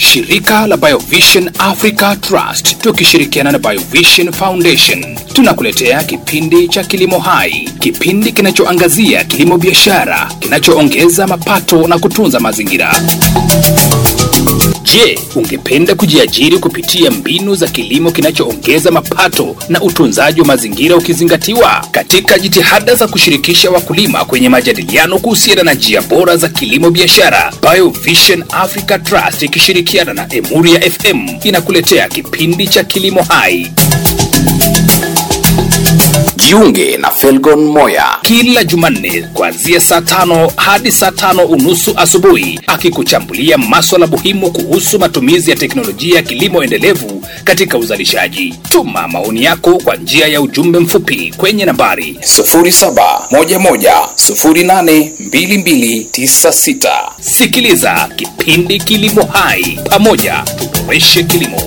shirika la Biovision Africa Trust tukishirikiana na Biovision Foundation tunakuletea kipindi cha Kilimo Hai, kipindi kinachoangazia kilimo biashara kinachoongeza mapato na kutunza mazingira. Je, ungependa kujiajiri kupitia mbinu za kilimo kinachoongeza mapato na utunzaji wa mazingira ukizingatiwa? Katika jitihada za kushirikisha wakulima kwenye majadiliano kuhusiana na njia bora za kilimo biashara, Biovision Africa Trust ikishirikiana na Emuria FM inakuletea kipindi cha Kilimo Hai. Jiunge na Felgon Moya kila Jumanne kuanzia saa tano hadi saa tano unusu asubuhi akikuchambulia maswala muhimu kuhusu matumizi ya teknolojia ya kilimo endelevu katika uzalishaji. Tuma maoni yako kwa njia ya ujumbe mfupi kwenye nambari 0711082296. Sikiliza kipindi Kilimo Hai, pamoja tuboreshe kilimo.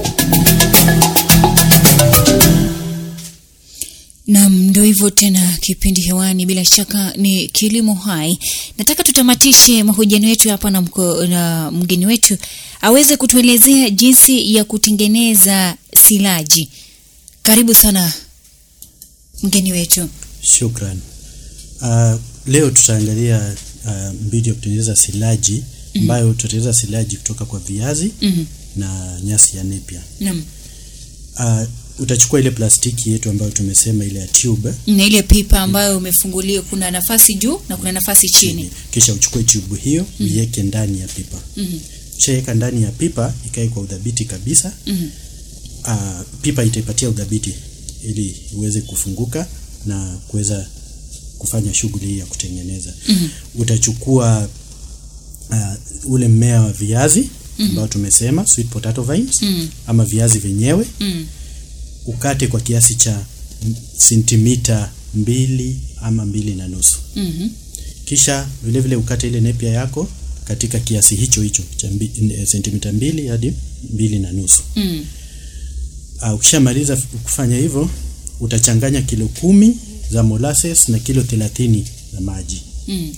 Nam, ndo hivyo tena, kipindi hewani, bila shaka ni kilimo hai. Nataka tutamatishe mahojiano yetu hapa na, mko, na mgeni wetu aweze kutuelezea jinsi ya kutengeneza silaji. Karibu sana mgeni wetu. Shukran. Uh, leo tutaangalia uh, mbinu ya kutengeneza silaji ambayo mm -hmm. tutatengeneza silaji kutoka kwa viazi mm -hmm. na nyasi ya nepia. Naam. Uh, utachukua ile plastiki yetu ambayo tumesema ile ya tube na ile pipa ambayo umefungulia, kuna nafasi juu na kuna nafasi chini. kisha uchukue tube hiyo Mhm. uiweke ndani ya pipa Mhm. ushaweka ndani ya pipa ikae kwa udhabiti kabisa Mhm. uh, pipa itaipatia udhabiti ili uweze kufunguka na kuweza kufanya shughuli hii ya kutengeneza Mhm. utachukua uh, ule mmea wa viazi ambao tumesema sweet potato vines Mhm. ama viazi vyenyewe Mm. ukate kwa kiasi cha m- sentimita mbili ama mbili na nusu Mhm. kisha vile vile ukate ile nepia yako katika kiasi hicho hicho cha mbi, eh, sentimita mbili hadi mbili na nusu Mm. uh, ukishamaliza f- kufanya hivyo utachanganya kilo kumi za molasses na kilo thelathini za maji Mm.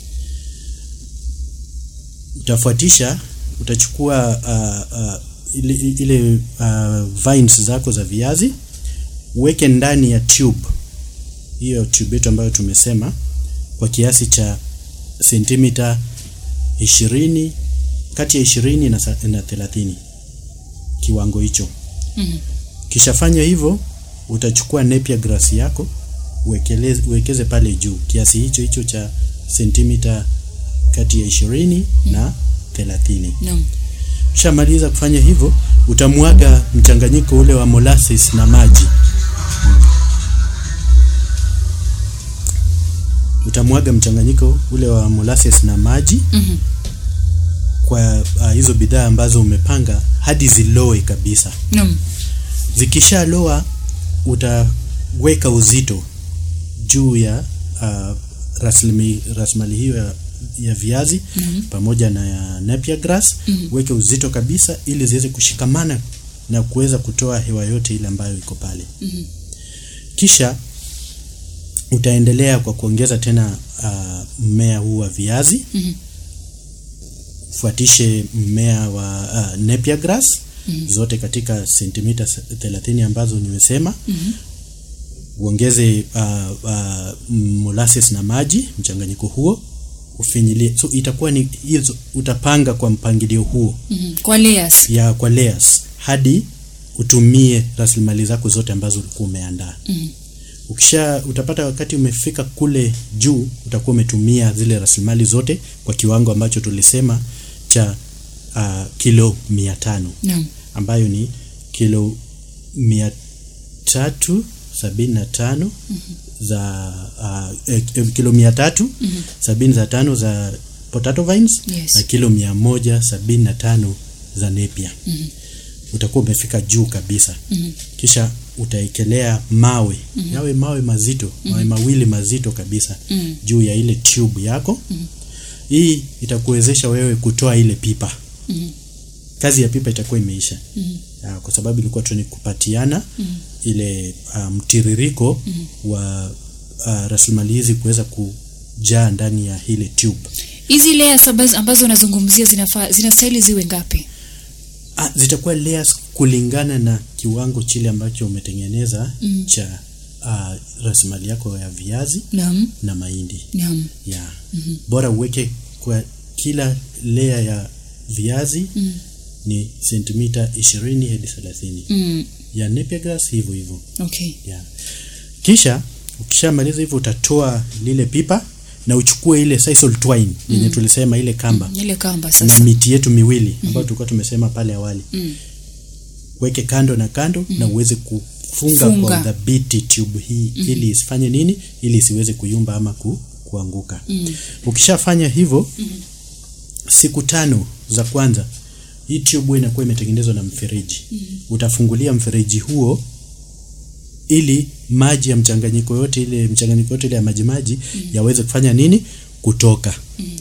utafuatisha utachukua uh, uh, ile, ile uh, vines zako za viazi uweke ndani ya tube hiyo tube yetu ambayo tumesema kwa kiasi cha sentimita ishirini kati ya ishirini na, sa- na thelathini kiwango hicho Mhm. kishafanya hivyo utachukua nepia grass yako uwekele, uwekeze pale juu kiasi hicho hicho cha sentimita kati ya ishirini na thelathini Naam. Ukishamaliza kufanya hivyo, utamwaga mchanganyiko ule wa molasses na maji. Utamwaga mchanganyiko ule wa molasses na maji Mhm. kwa uh, hizo bidhaa ambazo umepanga hadi ziloe kabisa. Naam. Zikishaloa utaweka uzito juu ya uh, raslimi, rasmali hiyo ya, ya viazi Mhm. pamoja na ya napier grass Mhm. weke uzito kabisa ili ziweze kushikamana na kuweza kutoa hewa yote ile ambayo iko pale Mhm. kisha utaendelea kwa kuongeza tena uh, mmea huu wa viazi Mhm. fuatishe mmea wa uh, napier grass Mhm. zote katika sentimita 30 ambazo nimesema Mhm. uongeze uh, uh, molasses na maji mchanganyiko huo ufinyilie so itakuwa ni hizo utapanga kwa mpangilio huo Mhm. Kwa layers. ya kwa layers hadi utumie rasilimali zako zote ambazo ulikuwa umeandaa Mhm. ukisha utapata wakati umefika kule juu utakuwa umetumia zile rasilimali zote kwa kiwango ambacho tulisema cha uh, kilo mia tano Naam. ambayo ni kilo mia tatu sabini na tano za uh, eh, eh, kilo mia tatu sabini za tano za potato vines Yes. na kilo mia moja sabini na tano za nepia utakuwa umefika juu kabisa kisha utaekelea mawe yawe mawe mazito mawe mawili mazito kabisa Mhm. juu ya ile tube yako hii itakuwezesha wewe kutoa ile pipa Mhm. kazi ya pipa itakuwa imeisha Mhm. Ah, kwa sababu ilikuwa tu ni kupatiana ile ah, mtiririko wa uh, rasilimali hizi kuweza kujaa ndani ya ile tube Hizi layers ambazo ambazo unazungumzia zinafaa zinastahili ziwe ngapi? Ah, zitakuwa layers kulingana na kiwango chile ambacho umetengeneza mm. cha uh, rasilimali yako ya viazi naam na mahindi naam ya mm-hmm. bora uweke kwa kila layer ya viazi mm. ni sentimita ishirini hadi thelathini mm. ya napier grass hivyo hivyo okay ya kisha ukishamaliza hivyo utatoa lile pipa na uchukue ile sisal twine yenye tulisema ile kamba ile kamba na sasa miti yetu miwili ambayo tulikuwa tumesema pale awali Mm. weke kando na kando na uweze kufunga Funga. kwa udhabiti tube hii ili isifanye nini ili isiweze kuyumba ama ku, kuanguka ukishafanya hivyo siku tano za kwanza hii tube huwa inakuwa imetengenezwa na mfereji utafungulia mfereji huo ili maji ya mchanganyiko yote ile mchanganyiko yote ile ya maji maji yaweze kufanya nini kutoka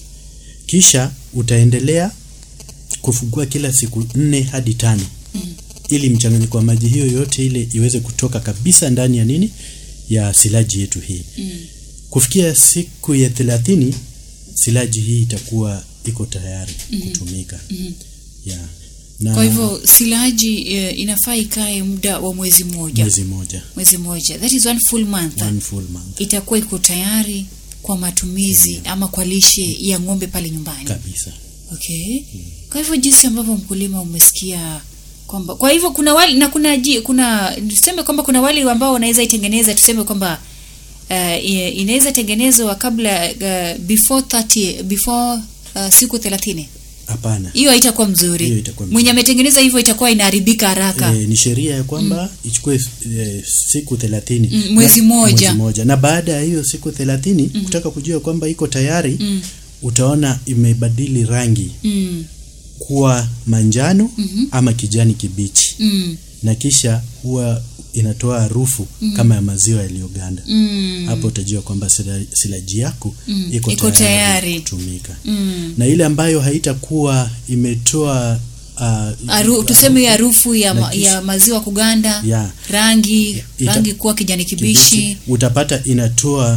kisha utaendelea kufungua kila siku nne hadi tano ili mchanganyiko wa maji hiyo yote ile iweze kutoka kabisa ndani ya nini ya silaji yetu hii kufikia siku ya thelathini silaji hii itakuwa iko tayari kutumika yeah. na kwa hivyo silaji eh, inafaa ikae muda wa mwezi mmoja mwezi moja mwezi mmoja that is one full month one full month itakuwa iko tayari kwa matumizi ama kwa lishe ya ng'ombe pale nyumbani kabisa okay kwa hivyo jinsi ambavyo mkulima umesikia kwamba kwa hivyo kuna wali na kuna ji, kuna tuseme kwamba kuna wali ambao wanaweza itengeneza tuseme kwamba uh, inaweza tengenezwa kabla uh, before 30 before uh, siku 30 hapana hiyo haitakuwa mzuri Hiyo itakuwa mzuri. mwenye ametengeneza hivyo itakuwa inaharibika haraka e, ni sheria ya kwamba ichukue e, siku thelathini Mm, mwezi Na- moja. mwezi moja na baada ya hiyo siku thelathini kutaka kujua kwamba iko tayari utaona imebadili rangi mm, kuwa manjano ama kijani kibichi mm, na kisha huwa inatoa harufu kama ya maziwa yaliyoganda mm, hapo utajua kwamba sila- silaji yako iko iko tayari, tayari. kutumika mm. na ile ambayo haitakuwa imetoa uh, Aru, tuseme hiyo harufu ya, Na ma, kisha- ya maziwa kuganda Ya. rangi Ita- rangi kuwa kijani kibichi utapata inatoa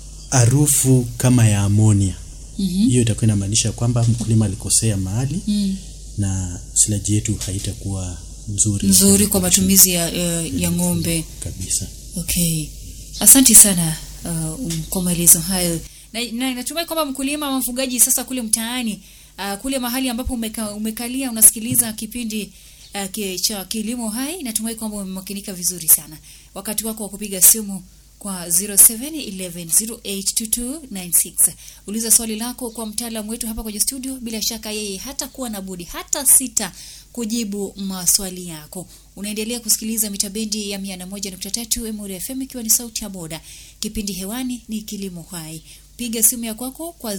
harufu kama ya amonia Mhm. hiyo itakuwa inamaanisha kwamba mkulima alikosea mahali mm. na silaji yetu haitakuwa nzuri nzuri kwa matumizi ya, ya, ya ng'ombe kabisa okay asanti sana uh, um, kwa maelezo hayo na, na natumai kwamba mkulima ama mfugaji sasa kule mtaani uh, kule mahali ambapo umeka, umekalia unasikiliza kipindi uh, ki, cha kilimo hai natumai kwamba umemakinika vizuri sana wakati wako wa kupiga simu kwa 0711082296 uliza swali lako kwa mtaalamu wetu hapa kwenye studio bila shaka yeye hata kuwa na budi hata sita kujibu maswali yako unaendelea kusikiliza mitabendi ya 101.3 Emuri FM ikiwa ni sauti ya boda kipindi hewani ni kilimo hai piga simu ya kwako kwa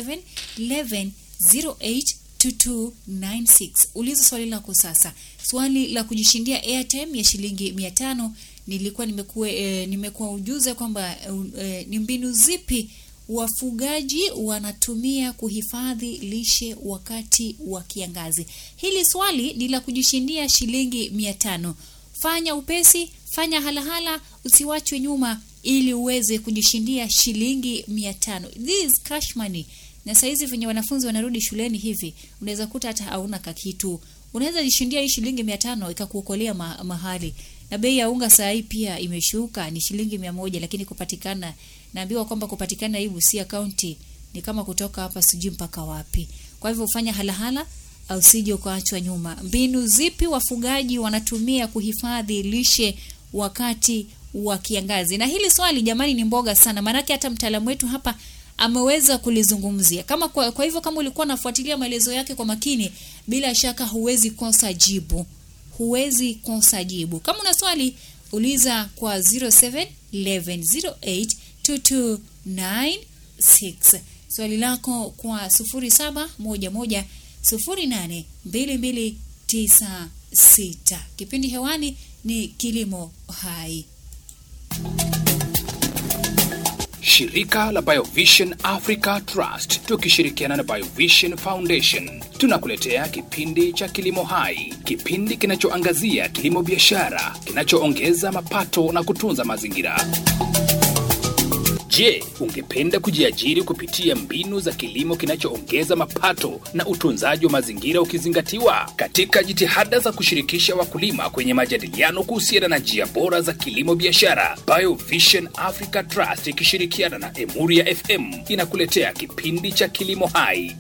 0711082296 uliza swali lako sasa swali la kujishindia airtime ya shilingi 500 nilikuwa nimekuwa e, nimekuwa ujuza kwamba e, ni mbinu zipi wafugaji wanatumia kuhifadhi lishe wakati wa kiangazi. Hili swali ni la kujishindia shilingi mia tano. Fanya upesi, fanya halahala, usiwachwe nyuma ili uweze kujishindia shilingi mia tano. This is cash money. Na saizi venye wanafunzi wanarudi shuleni hivi, unaweza kuta hata hauna kakitu. Unaweza jishindia hii shilingi mia tano ikakuokolea ma mahali na bei ya unga saa hii pia imeshuka ni shilingi mia moja lakini kupatikana naambiwa kwamba kupatikana hii Busia County ni kama kutoka hapa sijui mpaka wapi kwa hivyo ufanya halahala au usije ukaachwa nyuma mbinu zipi wafugaji wanatumia kuhifadhi lishe wakati wa kiangazi na hili swali jamani ni mboga sana maanake hata mtaalamu wetu hapa ameweza kulizungumzia kama kwa, kwa hivyo kama ulikuwa unafuatilia maelezo yake kwa makini bila shaka huwezi kosa jibu huwezi kosa jibu. Kama una swali uliza kwa 0711282296. Swali lako kwa 0711082296. Kipindi hewani ni Kilimo Hai. Shirika la Biovision Africa Trust tukishirikiana na Biovision Foundation tunakuletea kipindi cha Kilimo Hai, kipindi kinachoangazia kilimo biashara kinachoongeza mapato na kutunza mazingira. Je, ungependa kujiajiri kupitia mbinu za kilimo kinachoongeza mapato na utunzaji wa mazingira ukizingatiwa? Katika jitihada za kushirikisha wakulima kwenye majadiliano kuhusiana na njia bora za kilimo biashara, Biovision Africa Trust ikishirikiana na Emuria FM inakuletea kipindi cha Kilimo Hai.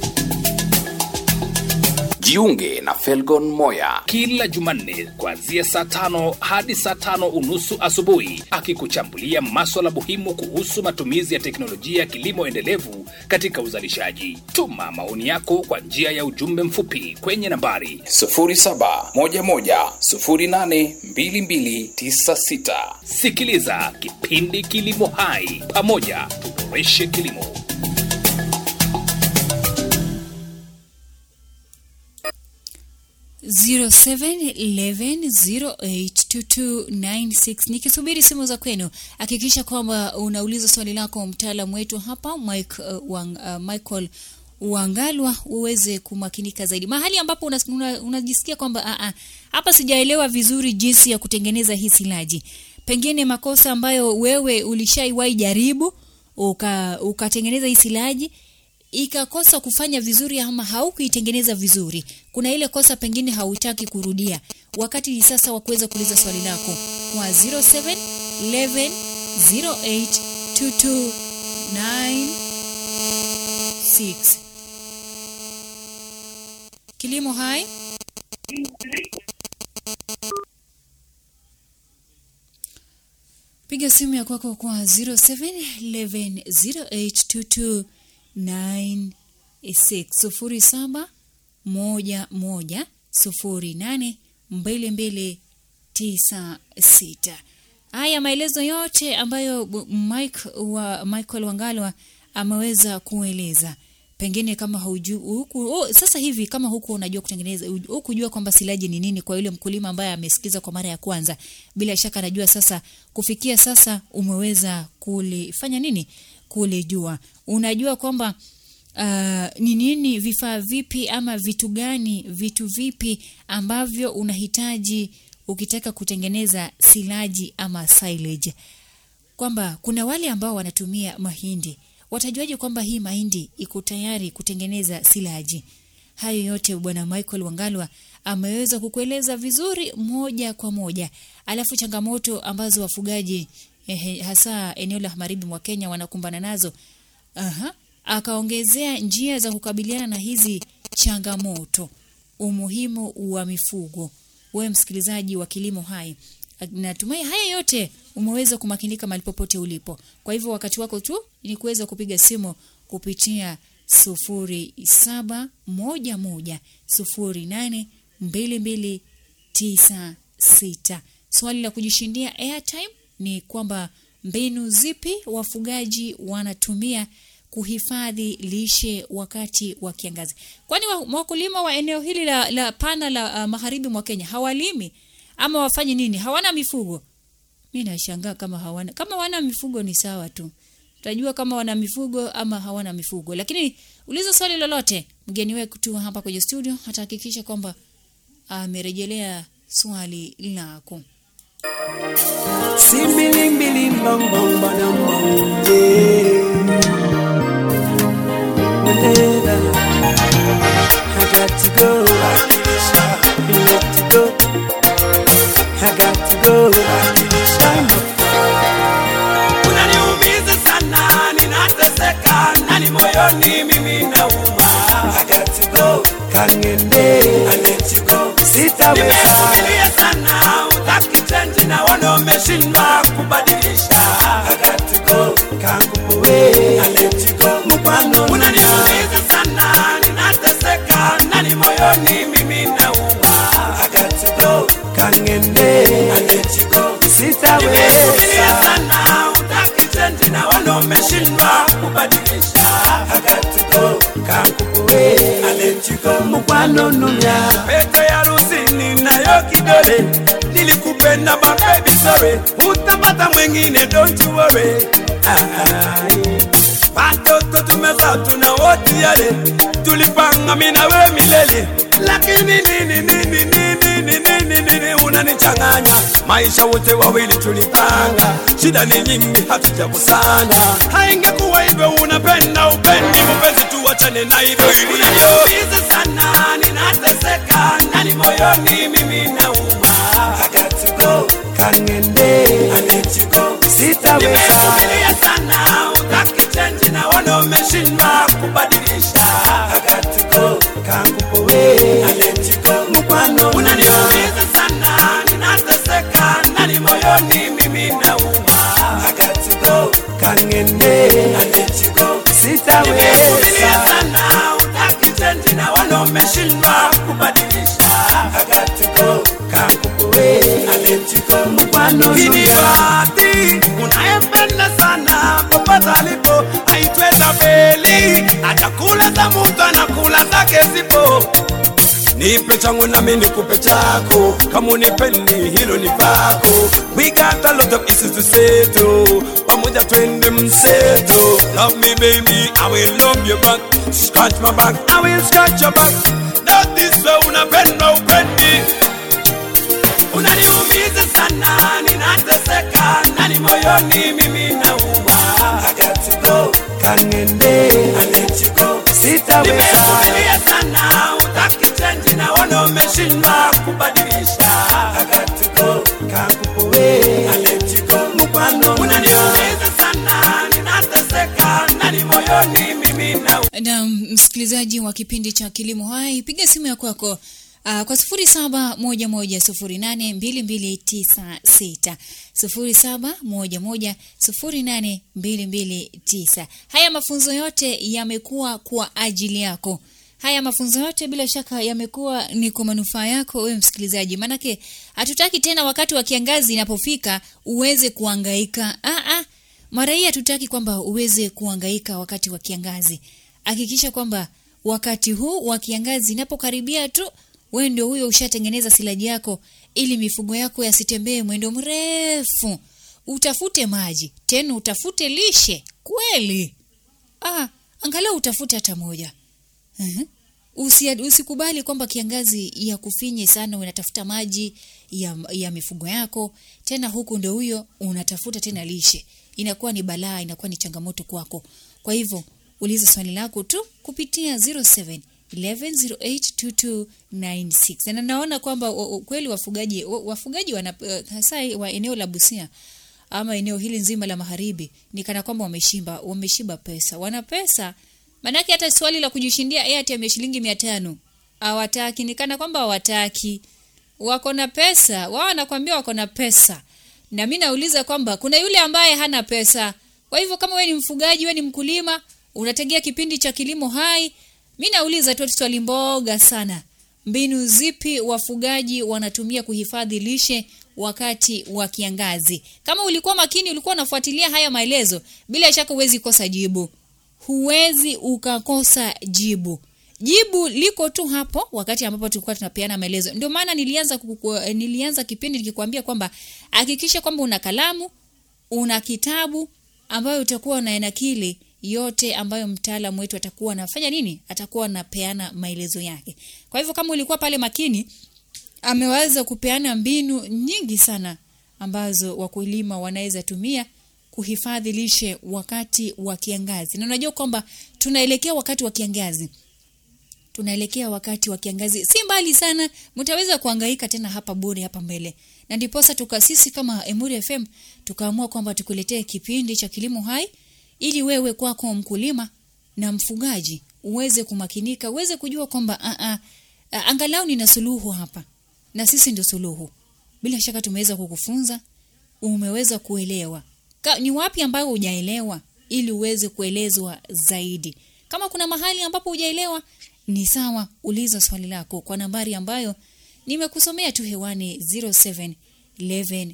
Jiunge na Felgon Moya kila Jumanne kuanzia saa tano hadi saa tano unusu asubuhi akikuchambulia maswala muhimu kuhusu matumizi ya teknolojia ya kilimo endelevu katika uzalishaji. Tuma maoni yako kwa njia ya ujumbe mfupi kwenye nambari 0711082296. Sikiliza kipindi Kilimo Hai, pamoja tuboreshe kilimo. zero seven eleven zero eight two two nine six nikisubiri simu za kwenu hakikisha kwamba unauliza swali lako mtaalamu wetu hapa Mike, uh, wang, uh, michael uangalwa uweze kumakinika zaidi mahali ambapo unas- una- unajisikia kwamba "Ah, ah, hapa sijaelewa vizuri jinsi ya kutengeneza hii silaji pengine makosa ambayo wewe ulishaiwahi jaribu uka- ukatengeneza hii silaji ikakosa kufanya vizuri ama haukuitengeneza vizuri kuna ile kosa pengine hautaki kurudia wakati ni sasa wa kuweza kuuliza swali lako kwa 07 11 08 22 96 kilimo hai piga simu ya kwako kwa 0711082296 sufuri saba moja moja sufuri nane mbili mbili tisa sita haya maelezo yote ambayo bu- Mike wa Michael Wangalwa ameweza kueleza pengine kama haujui huku oh, sasa hivi kama huku unajua kutengeneza hukujua kwamba silaji ni nini kwa yule mkulima ambaye amesikiza kwa mara ya kwanza bila shaka anajua sasa kufikia sasa umeweza kulifanya nini kulijua unajua kwamba uh, ni nini vifaa vipi ama vitu gani vitu vipi ambavyo unahitaji ukitaka kutengeneza silaji ama silage kwamba kuna wale ambao wanatumia mahindi watajuaje kwamba hii mahindi iko tayari kutengeneza silaji hayo yote bwana michael wangalwa ameweza kukueleza vizuri moja kwa moja alafu changamoto ambazo wafugaji eh, hasa eneo la magharibi mwa kenya wanakumbana nazo Aha. akaongezea njia za kukabiliana na hizi changamoto umuhimu wa mifugo wewe msikilizaji wa kilimo hai natumai haya yote umeweza kumakinika mahali popote ulipo kwa hivyo wakati wako tu ni kuweza kupiga simu kupitia sufuri saba moja moja sufuri nane mbili mbili tisa sita swali la kujishindia airtime ni kwamba mbinu zipi wafugaji wanatumia kuhifadhi lishe wakati wa kiangazi kwani wa- wakulima wa eneo hili la, la pana la uh, magharibi mwa kenya hawalimi ama wafanye nini hawana mifugo mi nashangaa kama hawana kama wana mifugo ni sawa tu tutajua kama wana mifugo ama hawana mifugo lakini uliza swali lolote mgeni wetu hapa kwenye studio atahakikisha kwamba amerejelea swali lako Simbiling biling bong bong badam bong yeah. Whenever I got to go, I got to go, I got to go. Unaniumiza sana, ninateseka nani moyoni mimi nauma. I got to go, kangende, I let you go, sitaweza. Nimevumilia sana, utaki change na wana umeshindwa kubadilisha. I got to go, kangupowe, I let you go, mupano. Unaniumiza sana, ninateseka nani moyoni mimi nauma. I got to go, kangende, I let you go, sitaweza. Nimevumilia sana, utaki change na wana umeshindwa kubadilisha. I got to go, kangupowe, I let you go, mukwano numya. Pete ya rusini nayo kidole nilikupenda my baby sorry utapata mwingine don't you worry Ai. watoto tumeza tuna wote yale tulipanga mimi na wewe milele lakini nini nini nini nini nini nini unanichanganya maisha wote wawili tulipanga shida ni nyingi hatujakusanya haingekuwa hivyo unapenda upendi mpenzi tuwachane na hivyo ilivyo sana ninateseka ndani moyoni mimi nauma I got to go kangende I let you go sitaweza nimesubiria sana utaki change na wana umeshindwa kubadilisha I got to go kangupowe I let you go mkwano unaniumiza sana ninateseka ndani moyoni mimi nauma I got to go kangende I let you go sitaweza nimesubiria sana utaki change na wana umeshindwa kubadilisha I got to go kangupowe I let you go mkwano kinibati unayempenda sana popote alipo aitwe Zabeli atakula za mtu anakula zake zipo nipe changu nami nikupe chako kama unipendi hilo ni pako we got a lot of issues to settle pamoja twende mseto love me baby i will love you back scratch my back i will scratch your back not this way unapenda upendi unaniumiza sana ninateseka ndani moyoni mimi nauma I got to go kangende I let you go sitaweza nimesubiria sana utaki change na wana umeshindwa kubadilisha I got to go kangupowe I let you go mkwano unaniumiza sana ninateseka ndani moyoni mimi nauma na msikilizaji wa kipindi cha kilimo hai piga simu ya kwako Uh, kwa sufuri saba moja moja sufuri nane mbili mbili tisa sita sufuri saba moja moja sufuri nane mbili mbili tisa haya mafunzo yote yamekuwa kwa ajili yako haya mafunzo yote bila shaka yamekuwa ni kwa manufaa yako wewe msikilizaji maanake hatutaki tena wakati wa kiangazi inapofika uweze kuangaika ah, ah. mara hii hatutaki kwamba uweze kuangaika wakati wa kiangazi hakikisha kwamba wakati huu wa kiangazi inapokaribia tu wewe ndio huyo ushatengeneza silaji yako ili mifugo yako yasitembee mwendo mrefu utafute maji tena utafute lishe kweli ah, angalau utafute hata moja uh-huh. Usi, usikubali kwamba kiangazi ya kufinye sana unatafuta maji ya, ya mifugo yako tena huku ndio huyo unatafuta tena lishe inakuwa ni balaa inakuwa ni changamoto kwako kwa hivyo uliza swali lako tu kupitia 07 11082296 na naona kwamba wa- wa- kweli wafugaji wa- wafugaji wana eh, hasa wa eneo la Busia ama eneo hili nzima la magharibi ni kana kwamba wameshimba wameshiba pesa wana pesa manake hata swali la kujishindia airtime ya shilingi mia tano hawataki ni kana kwamba hawataki wako na pesa wao wanakwambia wako na pesa na mi nauliza kwamba kuna yule ambaye hana pesa kwa hivyo kama wewe ni mfugaji wewe ni mkulima unategea kipindi cha kilimo hai mi nauliza tu swali mboga sana mbinu zipi wafugaji wanatumia kuhifadhi lishe wakati wa kiangazi kama ulikuwa makini ulikuwa unafuatilia haya maelezo bila shaka huwezi kosa jibu huwezi ukakosa jibu jibu liko tu hapo wakati ambapo tulikuwa tunapeana maelezo ndio maana nilianza kuku, nilianza kipindi nikikwambia kwamba hakikisha kwamba una kalamu una kitabu ambayo utakuwa unaenakili yote ambayo mtaalamu wetu atakuwa anafanya nini atakuwa anapeana maelezo yake kwa hivyo kama ulikuwa pale makini ameweza kupeana mbinu nyingi sana ambazo wakulima wanaweza tumia kuhifadhi lishe wakati wa kiangazi na unajua kwamba tunaelekea wakati wa kiangazi tunaelekea wakati wa kiangazi si mbali sana mtaweza kuangaika tena hapa bure hapa mbele na ndiposa tukasisi kama Emuri FM tukaamua kwamba tukuletee kipindi cha kilimo hai ili wewe kwako mkulima na mfugaji uweze kumakinika uweze kujua kwamba a a a- angalau nina suluhu hapa na sisi ndio suluhu bila shaka tumeweza kukufunza umeweza kuelewa Ka, ni wapi ambayo hujaelewa ili uweze kuelezwa zaidi kama kuna mahali ambapo hujaelewa ni sawa uliza swali lako kwa nambari ambayo nimekusomea tu hewani 07 11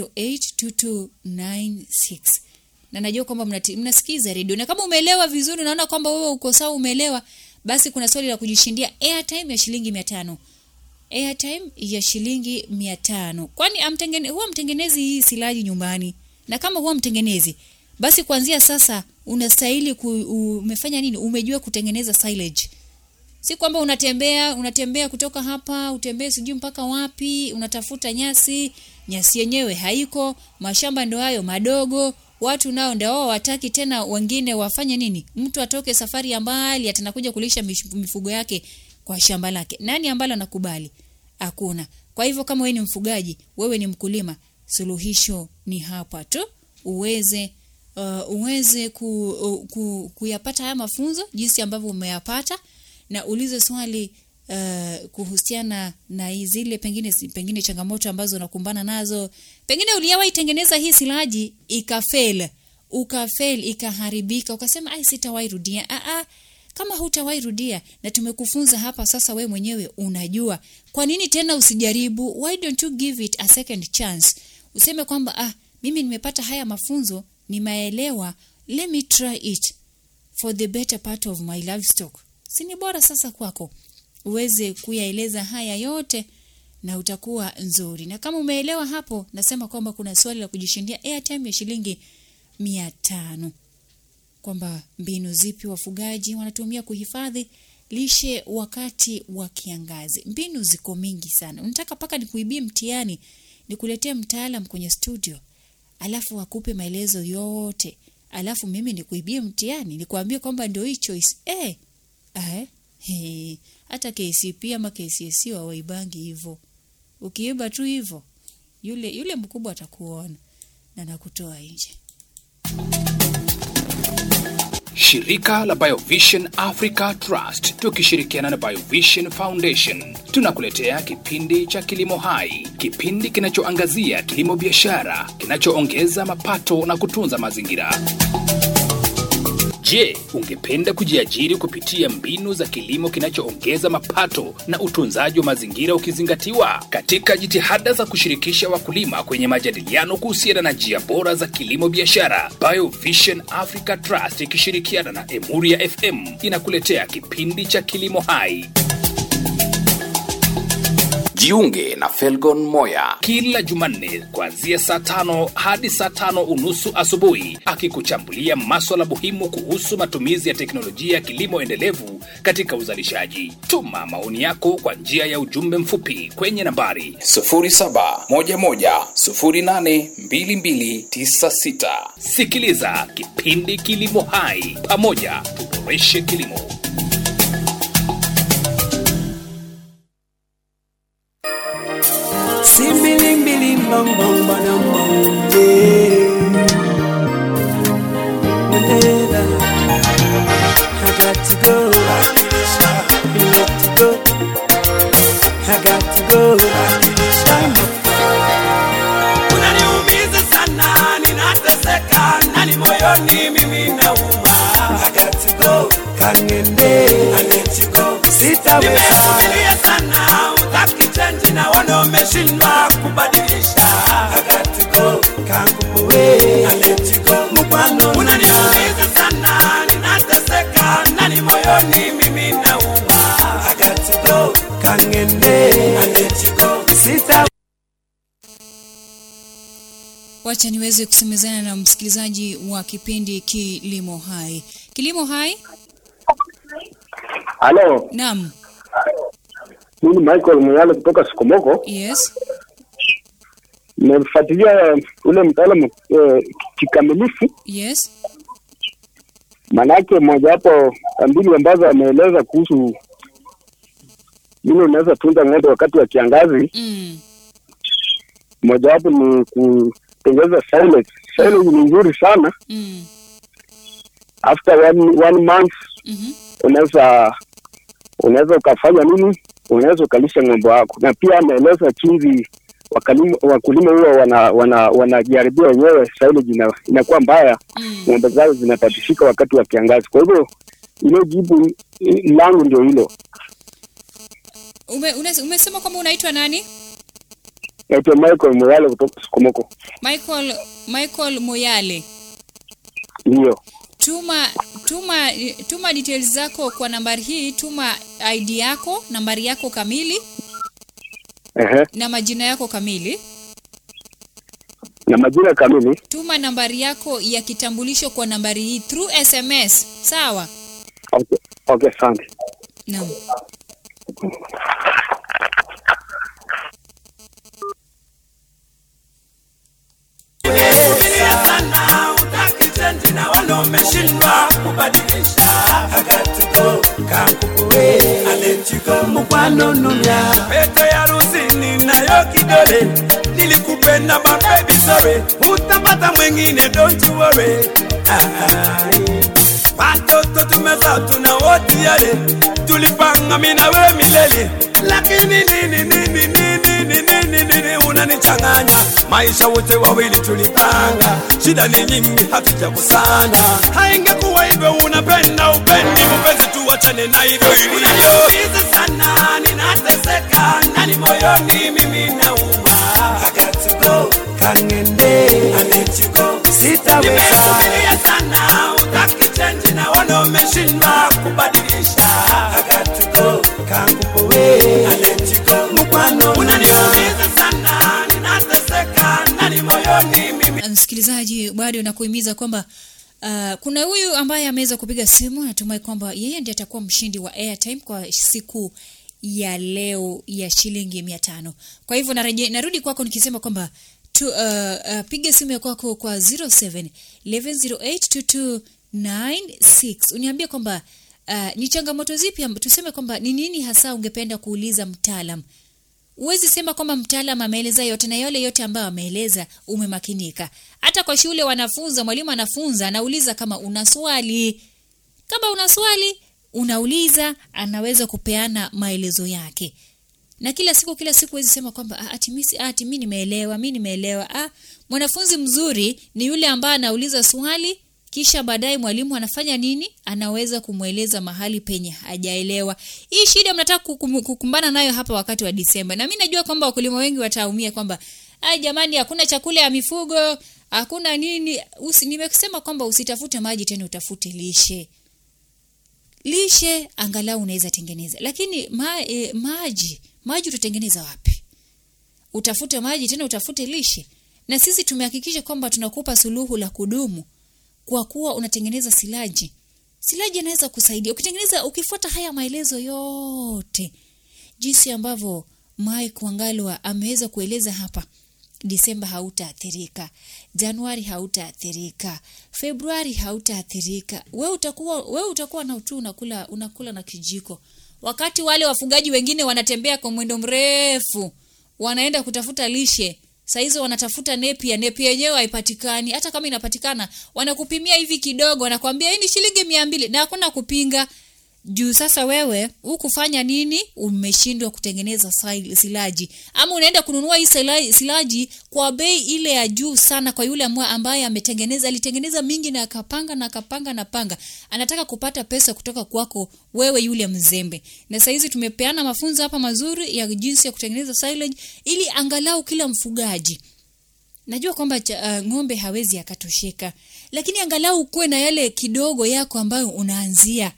082296 na najua kwamba mnati- mnasikiza redio na kama umeelewa vizuri unaona kwamba wewe uko sawa umeelewa basi kuna swali la kujishindia airtime ya shilingi mia tano airtime ya shilingi mia tano kwani amtengene, huwa mtengenezi hii silaji nyumbani na kama huwa mtengenezi basi kuanzia sasa unastahili ku, umefanya nini umejua kutengeneza silage si kwamba unatembea unatembea kutoka hapa utembee sijui mpaka wapi unatafuta nyasi nyasi yenyewe haiko mashamba ndo hayo madogo watu nao ndio wao wataki tena wengine wafanye nini mtu atoke safari ya mbali atanakuja kulisha mish- mifugo yake kwa shamba lake nani ambalo anakubali hakuna kwa hivyo kama wewe ni mfugaji wewe ni mkulima suluhisho ni hapa tu uweze uh, uweze ku, uh, ku, kuyapata haya mafunzo jinsi ambavyo umeyapata na ulize swali uh, kuhusiana na hii zile pengine pengine changamoto ambazo unakumbana nazo pengine uliyawahi tengeneza hii silaji ikafel ukafel ikaharibika ukasema ai sitawahi rudia ah, ah, kama hutawahi rudia na tumekufunza hapa sasa we mwenyewe unajua kwa nini tena usijaribu why don't you give it a second chance useme kwamba ah mimi nimepata haya mafunzo nimeelewa let me try it for the better part of my livestock si ni bora sasa kwako uweze kuyaeleza haya yote na utakuwa nzuri na kama umeelewa hapo nasema kwamba kuna swali la kujishindia airtime ya shilingi mia tano kwamba mbinu zipi wafugaji wanatumia kuhifadhi lishe wakati wa kiangazi mbinu ziko mingi sana unataka mpaka nikuibie mtihani nikuletee mtaalam kwenye studio alafu akupe maelezo yote alafu mimi nikuibie mtihani nikuambie kwamba ndio hii choice eh eh he, hata KCP ama KCSE hawaibangi hivyo ukiiba tu hivyo yule yule mkubwa atakuona na nakutoa nje Shirika la Biovision Africa Trust tukishirikiana na Biovision Foundation tunakuletea kipindi cha Kilimo Hai, kipindi kinachoangazia kilimo biashara kinachoongeza mapato na kutunza mazingira. Je, ungependa kujiajiri kupitia mbinu za kilimo kinachoongeza mapato na utunzaji wa mazingira ukizingatiwa? Katika jitihada za kushirikisha wakulima kwenye majadiliano kuhusiana na njia bora za kilimo biashara, Biovision Africa Trust ikishirikiana na Emuria FM inakuletea kipindi cha Kilimo Hai. Jiunge na Felgon Moya kila Jumanne kuanzia saa tano hadi saa tano unusu asubuhi, akikuchambulia maswala muhimu kuhusu matumizi ya teknolojia ya kilimo endelevu katika uzalishaji. Tuma maoni yako kwa njia ya ujumbe mfupi kwenye nambari 0711082296. Sikiliza kipindi Kilimo Hai, pamoja tuboreshe kilimo. Simbiling bong bong badam bong yeah. Whenever I got to go, you got to go. I got to go. Unaniumiza sana, ninateseka ndani moyoni, mimi nauma. I got to go, kangende, I let you go. Sitaweza. Nimesubiria sana, utaki change na wana umeshindwa kubadilisha. I got to go, kangupowe, I let you go. Mupano unaniumiza sana, ninateseka ndani moyoni, mimi nauma. I got to go, kangende, I let you go. Sita wacha niweze kusemezana na msikilizaji wa kipindi kilimo hai kilimo hai Halo, naam mimi Michael Muyale kutoka Sikomoko. yes Nimefuatilia ule mtaalamu eh, kikamilifu, yes manake mojawapo ya mbinu ambazo ameeleza kuhusu vile unaweza tunza ng'ombe wakati wa kiangazi, mm. mojawapo ni kutengeza silage. Silage ni nzuri sana, Mm. after one, one month Mm-hmm. unaweza unaweza ukafanya nini, unaweza ukalisha ng'ombe wako, na pia ameeleza jinsi wakulima wakulima huwa wana wana wanajaribia wenyewe, silage ina, inakuwa mbaya, Mm. ng'ombe zao zinatatishika wakati wa kiangazi. Kwa hivyo ile jibu i- langu ndio hilo. Ume, une- umesema kwamba unaitwa nani Naitwa Michael Muyale kutoka Sukomoko. michael michael moyale Ndio, tuma tuma tuma details zako kwa nambari hii tuma id yako nambari yako kamili ehe, na majina yako kamili na majina kamili. tuma nambari yako ya kitambulisho kwa nambari hii through sms sawa Okay, okay, asante. Naam. Vumilia sana utaki change na wala umeshindwa kubadilisha I got to go kankukuwe I let you go mukwano numya pete ya rusini nayo kidole nilikupenda but baby sorry utapata mwingine don't you worry Ai. watoto tumeza tuna wote yale tulipanga mimi na wewe milele lakini nini nini nini nini nini nini unanichanganya maisha wote wawili tulipanga shida ni nyingi hatujakusana haingekuwa hivyo unapenda upendi mpenzi tuwachane na hivyo hivyo sana ninateseka ndani moyoni mimi nauma I got to go kangende I let you go sitaweza nimesubiria sana utaki change na wana umeshindwa kubadilisha I got to go kangupowe I let you go mukwano unaniumiza sana ninateseka ndani moyoni mimi msikilizaji bado nakuhimiza kwamba uh, kuna huyu ambaye ameweza kupiga simu natumai kwamba yeye ndiye atakuwa mshindi wa airtime kwa siku ya leo ya shilingi mia tano kwa hivyo nareje, narudi kwako nikisema kwamba tu, uh, uh, piga simu ya kwako kwa 07 1108 2296 uniambie kwamba uh, ni changamoto zipi amb- tuseme kwamba ni nini hasa ungependa kuuliza mtaalam huwezi sema kwamba mtaalam ameeleza yote na yale yote ambayo ameeleza umemakinika hata kwa shule wanafunza mwalimu anafunza anauliza kama una swali kama una swali unauliza anaweza kupeana maelezo yake na kila siku kila siku huwezi sema kwamba "Ah, ati mimi ati mimi nimeelewa mimi nimeelewa ah mwanafunzi mzuri ni yule ambaye anauliza swali kisha baadaye mwalimu anafanya nini anaweza kumweleza mahali penye hajaelewa hii shida mnataka kukum- kukumbana nayo hapa wakati wa disemba na mi najua kwamba wakulima wengi wataumia kwamba ai jamani hakuna chakula ya mifugo hakuna nini Usi, nimesema kwamba usitafute maji tena utafute lishe lishe angalau unaweza tengeneza lakini ma, e, maji maji utatengeneza wapi utafute maji tena utafute lishe na sisi tumehakikisha kwamba tunakupa suluhu la kudumu kwa kuwa unatengeneza silaji silaji inaweza kusaidia ukitengeneza ukifuata haya maelezo yote jinsi ambavyo mike wangalwa ameweza kueleza hapa disemba hautaathirika januari hautaathirika februari hautaathirika we utakuwa we utakuwa na tu unakula unakula na kijiko wakati wale wafugaji wengine wanatembea kwa mwendo mrefu wanaenda kutafuta lishe sahizo wanatafuta nepia nepia yenyewe haipatikani hata kama inapatikana wanakupimia hivi kidogo wanakwambia hii ni shilingi mia mbili na hakuna kupinga juu sasa wewe hukufanya nini umeshindwa kutengeneza sil- silaji ama unaenda kununua hii sila- silaji kwa bei ile ya juu sana kwa yule amwa- ambaye ametengeneza alitengeneza mingi na akapanga na akapanga na panga anataka kupata pesa kutoka kwako wewe yule mzembe na sahizi tumepeana mafunzo hapa mazuri ya jinsi ya kutengeneza silage ili angalau kila mfugaji najua kwamba cha- uh, ng'ombe hawezi akatosheka lakini angalau ukuwe na yale kidogo yako ambayo unaanzia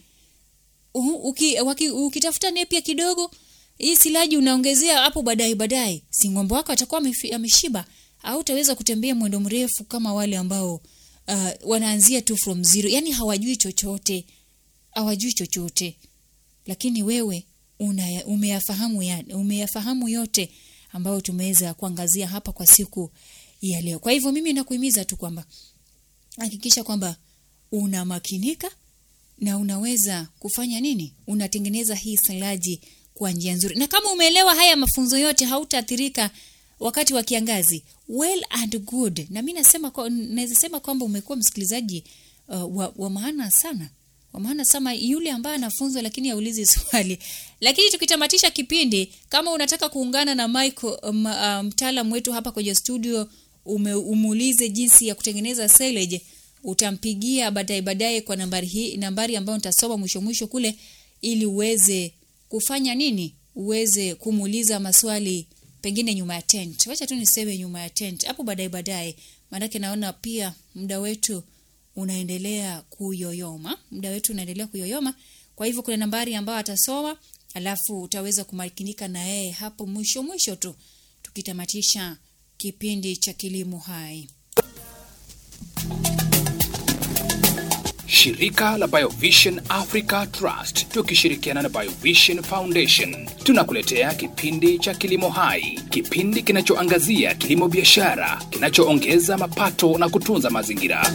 U- uki, waki, ukitafuta nepia kidogo hii silaji unaongezea hapo baadaye baadaye si ng'ombe wako atakuwa amefi- ameshiba au utaweza kutembea mwendo mrefu kama wale ambao uh, wanaanzia tu from zero yani hawajui chochote hawajui chochote lakini wewe una, umeyafahamu ya, umeyafahamu yote ambayo tumeweza kuangazia hapa kwa siku ya leo kwa hivyo mimi nakuhimiza tu kwamba hakikisha kwamba unamakinika na unaweza kufanya nini unatengeneza hii silaji kwa njia nzuri na kama umeelewa haya mafunzo yote hautaathirika wakati wa kiangazi well and good na mi nasema kwa- naweza sema kwamba umekuwa msikilizaji uh, wa, wa maana sana wa maana sana yule ambaye anafunzwa lakini aulizi swali lakini tukitamatisha kipindi kama unataka kuungana na Michael um, uh, mtaalam wetu hapa kwenye studio ume, umuulize jinsi ya kutengeneza silage utampigia baadaye baadaye kwa nambari hii nambari ambayo nitasoma mwisho mwisho kule ili uweze kufanya nini uweze kumuuliza maswali pengine nyuma ya tent wacha tu niseme nyuma ya tent hapo baadaye baadaye maanake naona pia muda wetu unaendelea kuyoyoma muda wetu unaendelea kuyoyoma kwa hivyo kuna nambari ambayo atasoma alafu utaweza kumakinika na yeye hapo mwisho mwisho tu tukitamatisha kipindi cha kilimo hai Shirika la Biovision Africa Trust tukishirikiana na Biovision Foundation tunakuletea kipindi cha Kilimo Hai, kipindi kinachoangazia kilimo biashara kinachoongeza mapato na kutunza mazingira.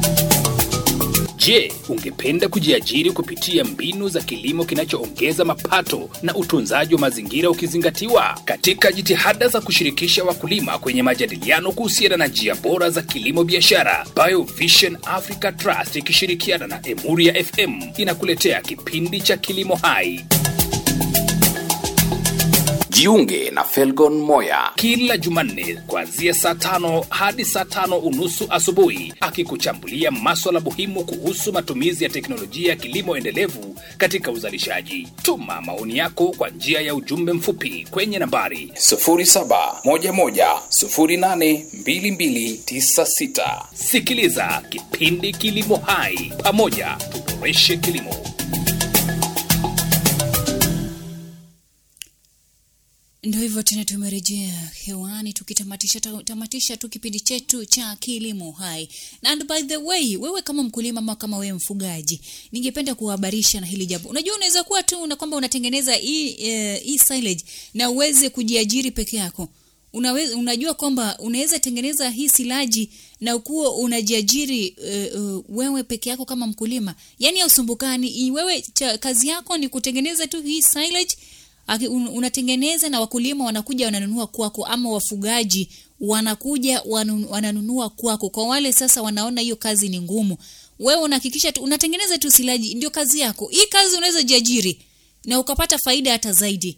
Je, ungependa kujiajiri kupitia mbinu za kilimo kinachoongeza mapato na utunzaji wa mazingira ukizingatiwa? Katika jitihada za kushirikisha wakulima kwenye majadiliano kuhusiana na njia bora za kilimo biashara, Biovision Africa Trust ikishirikiana na Emuria FM inakuletea kipindi cha Kilimo Hai. Jiunge na Felgon Moya kila Jumanne kuanzia saa tano hadi saa tano unusu asubuhi, akikuchambulia maswala muhimu kuhusu matumizi ya teknolojia ya kilimo endelevu katika uzalishaji. Tuma maoni yako kwa njia ya ujumbe mfupi kwenye nambari 0711082296. Sikiliza kipindi Kilimo Hai, pamoja tuboreshe kilimo. Ndio hivyo tena, tumerejea hewani tukitamatisha ta- tamatisha tu kipindi chetu cha kilimo hai. Na and by the way, wewe kama mkulima ama kama wewe mfugaji, ningependa kuhabarisha na hili jambo. Unajua, unaweza kuwa tu na kwamba unatengeneza hii eh, hii silage na uweze kujiajiri peke yako. Unaweza, unajua kwamba unaweza tengeneza hii silaji na ukuwa unajiajiri uh, uh, wewe peke yako kama mkulima, yaani hausumbukani. I- Wewe cha, kazi yako ni kutengeneza tu hii silage Aki- un- unatengeneza na wakulima wanakuja wananunua kwako, ama wafugaji wanakuja wanu- wananunua kwako. Kwa wale sasa wanaona hiyo kazi ni ngumu, wewe unahakikisha tu unatengeneza tu silaji, ndio kazi yako. Hii kazi unaweza jiajiri na ukapata faida hata zaidi.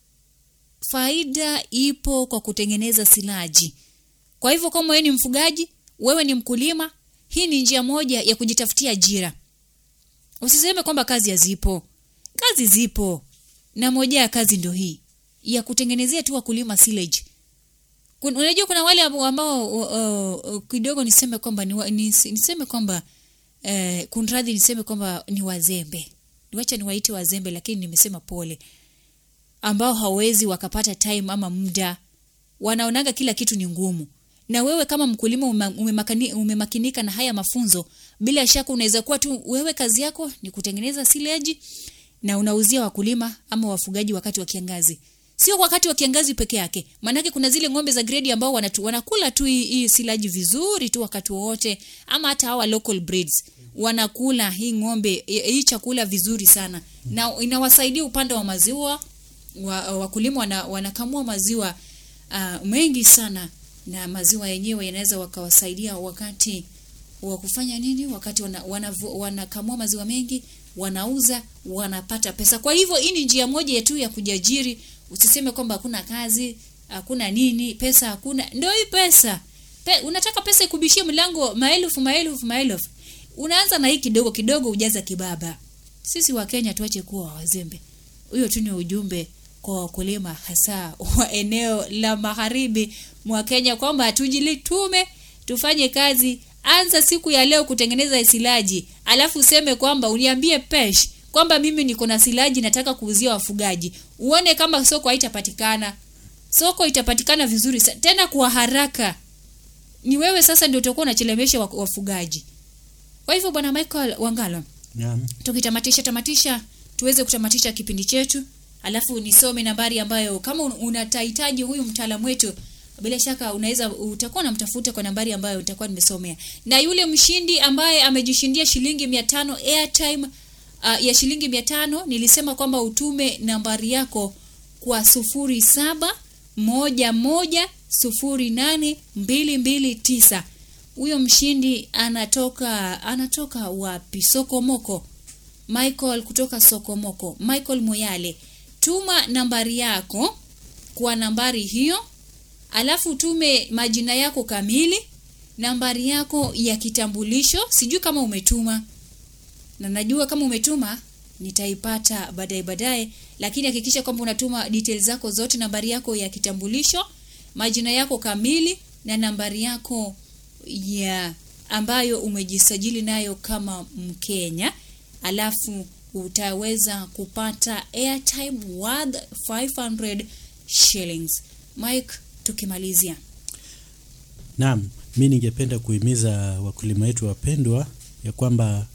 Faida ipo kwa kutengeneza silaji. Kwa hivyo kama wewe ni mfugaji, wewe ni mkulima, hii ni njia moja ya kujitafutia ajira. Usiseme kwamba kazi hazipo. Kazi zipo na moja ya kazi ndio hii ya kutengenezea tu wakulima silage. Kun- Unajua kuna wale ambao ambao, uh, uh, kidogo niseme kwamba ni, wa- nis- niseme kwamba uh, kunradhi niseme kwamba ni wazembe. Niwacha niwaite wazembe lakini nimesema pole. Ambao hawezi wakapata time ama muda. Wanaonaga kila kitu ni ngumu. Na wewe kama mkulima ume- umemakani- umemakinika na haya mafunzo, bila shaka unaweza kuwa tu wewe kazi yako ni kutengeneza silage na unauzia wakulima ama wafugaji wakati wa kiangazi. Sio wakati wa kiangazi peke yake. Maanake kuna zile ng'ombe za grade ambao wanatu, wanakula tu hii, hii silaji vizuri tu wakati wowote ama hata hawa local breeds wanakula hii ng'ombe hii chakula vizuri sana na inawasaidia upande wa maziwa wa, wakulima wana, wanakamua maziwa uh, mengi sana na maziwa yenyewe yanaweza wakawasaidia wakati wa kufanya nini wakati wana, wanavu- wanakamua maziwa mengi wanauza wanapata pesa kwa hivyo hii ni njia moja tu ya kujiajiri usiseme kwamba hakuna kazi hakuna nini pesa hakuna ndio hii pesa Pe, unataka pesa ikubishie mlango maelfu maelfu maelfu unaanza na hii kidogo kidogo ujaza kibaba sisi wa Kenya tuache kuwa wazembe huyo tu ni ujumbe kwa wakulima hasa wa eneo la magharibi mwa Kenya kwamba tujilitume tufanye kazi anza siku ya leo kutengeneza silaji alafu useme kwamba uniambie pesh kwamba mimi niko na silaji nataka kuuzia wafugaji uone kama soko haitapatikana soko itapatikana vizuri sa- tena kwa haraka ni wewe sasa ndio utakuwa unachelemesha wa- wafugaji kwa hivyo bwana Michael Wangalo Naam. tukitamatisha tamatisha tuweze kutamatisha kipindi chetu alafu nisome nambari ambayo kama un- unatahitaji huyu mtaalamu wetu bila shaka unaweza utakuwa namtafuta kwa nambari ambayo utakuwa nimesomea na yule mshindi ambaye amejishindia shilingi mia tano airtime uh, ya shilingi mia tano nilisema kwamba utume nambari yako kwa sufuri saba moja moja sufuri nane mbili mbili tisa huyo mshindi anatoka anatoka wapi sokomoko michael kutoka sokomoko michael moyale tuma nambari yako kwa nambari hiyo alafu utume majina yako kamili nambari yako ya kitambulisho sijui kama umetuma na najua kama umetuma nitaipata baadaye baadaye lakini hakikisha kwamba unatuma details zako zote nambari yako ya kitambulisho majina yako kamili na nambari yako ya ambayo umejisajili nayo kama mkenya alafu utaweza kupata airtime worth 500 shillings mike tukimalizia Naam, mi ningependa kuhimiza wakulima wetu wapendwa ya kwamba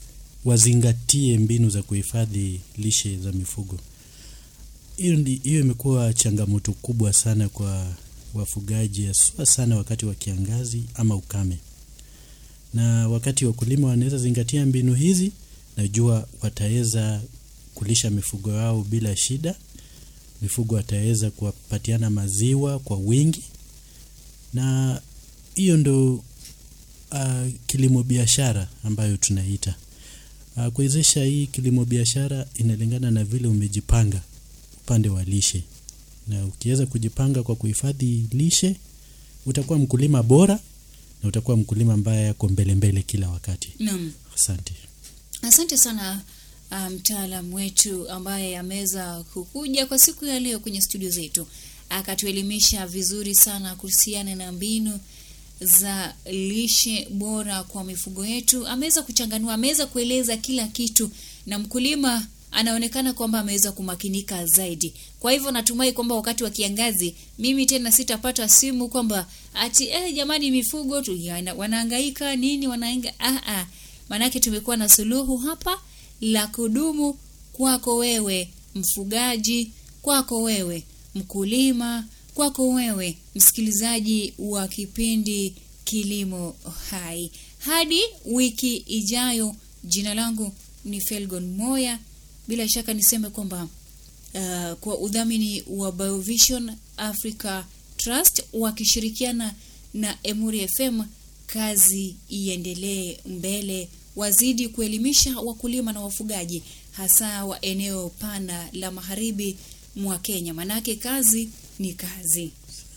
wazingatie mbinu za kuhifadhi lishe za mifugo. Hiyo ndi- hiyo imekuwa changamoto kubwa sana kwa wafugaji, haswa sana wakati wa kiangazi ama ukame. Na wakati wakulima wanaweza zingatia mbinu hizi, najua wataweza kulisha mifugo yao bila shida. Mifugo wataweza kuwapatiana maziwa kwa wingi, na hiyo ndo uh, kilimo biashara ambayo tunaita uh, kuwezesha hii kilimo biashara inalingana na vile umejipanga upande wa lishe, na ukiweza kujipanga kwa kuhifadhi lishe utakuwa mkulima bora na utakuwa mkulima ambaye ako mbele mbele kila wakati. Naam. Asante. Asante sana ah, mtaalam wetu ambaye ameweza kukuja kwa siku ya leo kwenye studio zetu akatuelimisha vizuri sana kuhusiana na mbinu za lishe bora kwa mifugo yetu. Ameweza kuchanganua, ameweza kueleza kila kitu, na mkulima anaonekana kwamba ameweza kumakinika zaidi. Kwa hivyo natumai kwamba wakati wa kiangazi mimi tena sitapata simu kwamba ati eh, jamani mifugo tu yana- wanahangaika nini wanaenga ah, ah. Maanake tumekuwa na suluhu hapa la kudumu kwako wewe mfugaji, kwako wewe mkulima, kwako wewe msikilizaji wa kipindi Kilimo Hai. Hadi wiki ijayo, jina langu ni Felgon Moya. Bila shaka niseme kwamba uh, kwa udhamini wa Biovision Africa Trust wakishirikiana na Emuri FM, kazi iendelee mbele, wazidi kuelimisha wakulima na wafugaji, hasa wa eneo pana la magharibi mwa Kenya, manake kazi ni kazi.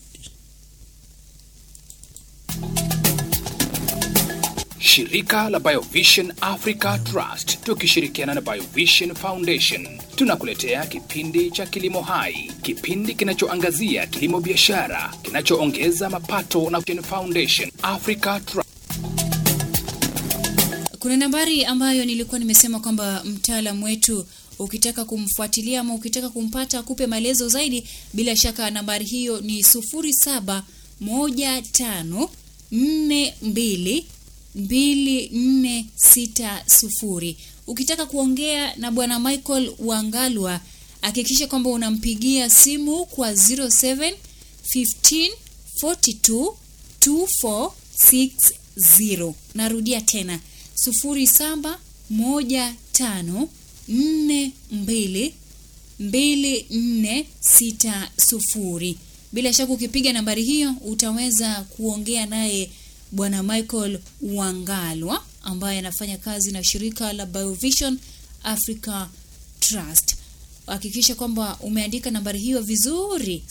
Shirika la Biovision Africa Trust tukishirikiana na Biovision Foundation tunakuletea kipindi cha Kilimo Hai, kipindi kinachoangazia kilimo biashara kinachoongeza mapato na Foundation Africa Trust. Kuna nambari ambayo nilikuwa nimesema kwamba mtaalam wetu ukitaka kumfuatilia ama ukitaka kumpata akupe maelezo zaidi, bila shaka nambari hiyo ni sufuri saba moja tano nne mbili mbili nne sita sufuri. Ukitaka kuongea na bwana Michael Wangalwa, hakikisha kwamba unampigia simu kwa 07 15 42 2460. Narudia tena 0715422460. Bila shaka ukipiga nambari hiyo utaweza kuongea naye bwana Michael Wangalwa ambaye anafanya kazi na shirika la Biovision Africa Trust. Hakikisha kwamba umeandika nambari hiyo vizuri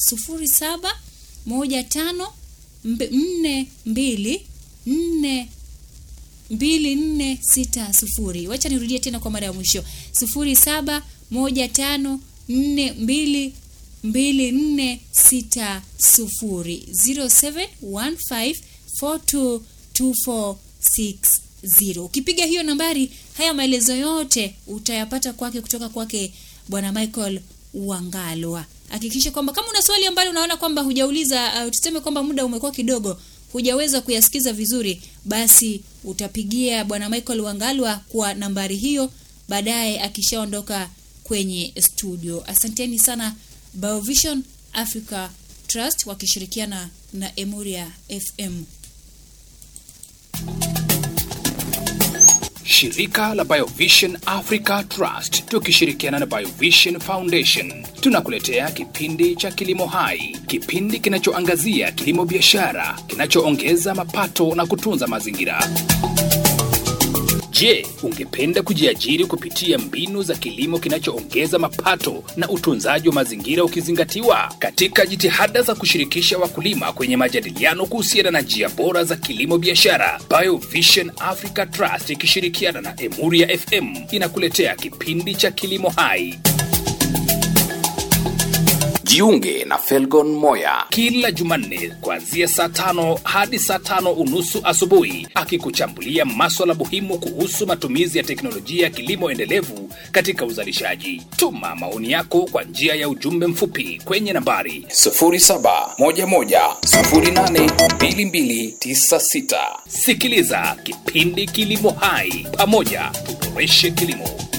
0715 nne mbili nne mbili nne sita sufuri. Wacha nirudie tena kwa mara ya mwisho sufuri saba moja tano nne mbili mbili nne sita sufuri zero seven one five four two two four six zero. Ukipiga hiyo nambari, haya maelezo yote utayapata kwake kutoka kwake bwana Michael Wangalwa. Hakikisha kwamba kama una swali ambalo unaona kwamba hujauliza, uh, tuseme kwamba muda umekuwa kidogo, hujaweza kuyasikiza vizuri, basi utapigia bwana Michael Wangalwa kwa nambari hiyo baadaye akishaondoka kwenye studio. Asanteni sana Biovision Africa Trust wakishirikiana na Emuria FM. Shirika la Biovision Africa Trust tukishirikiana na Biovision Foundation tunakuletea kipindi cha Kilimo Hai, kipindi kinachoangazia kilimo biashara kinachoongeza mapato na kutunza mazingira. Je, ungependa kujiajiri kupitia mbinu za kilimo kinachoongeza mapato na utunzaji wa mazingira ukizingatiwa? Katika jitihada za kushirikisha wakulima kwenye majadiliano kuhusiana na njia bora za kilimo biashara, Biovision Africa Trust ikishirikiana na Emuria FM inakuletea kipindi cha Kilimo Hai. Jiunge na Felgon Moya. kila Jumanne kuanzia saa tano hadi saa tano unusu asubuhi, akikuchambulia maswala muhimu kuhusu matumizi ya teknolojia ya kilimo endelevu katika uzalishaji. Tuma maoni yako kwa njia ya ujumbe mfupi kwenye nambari 0711082296. Sikiliza kipindi Kilimo Hai, pamoja tuboreshe kilimo.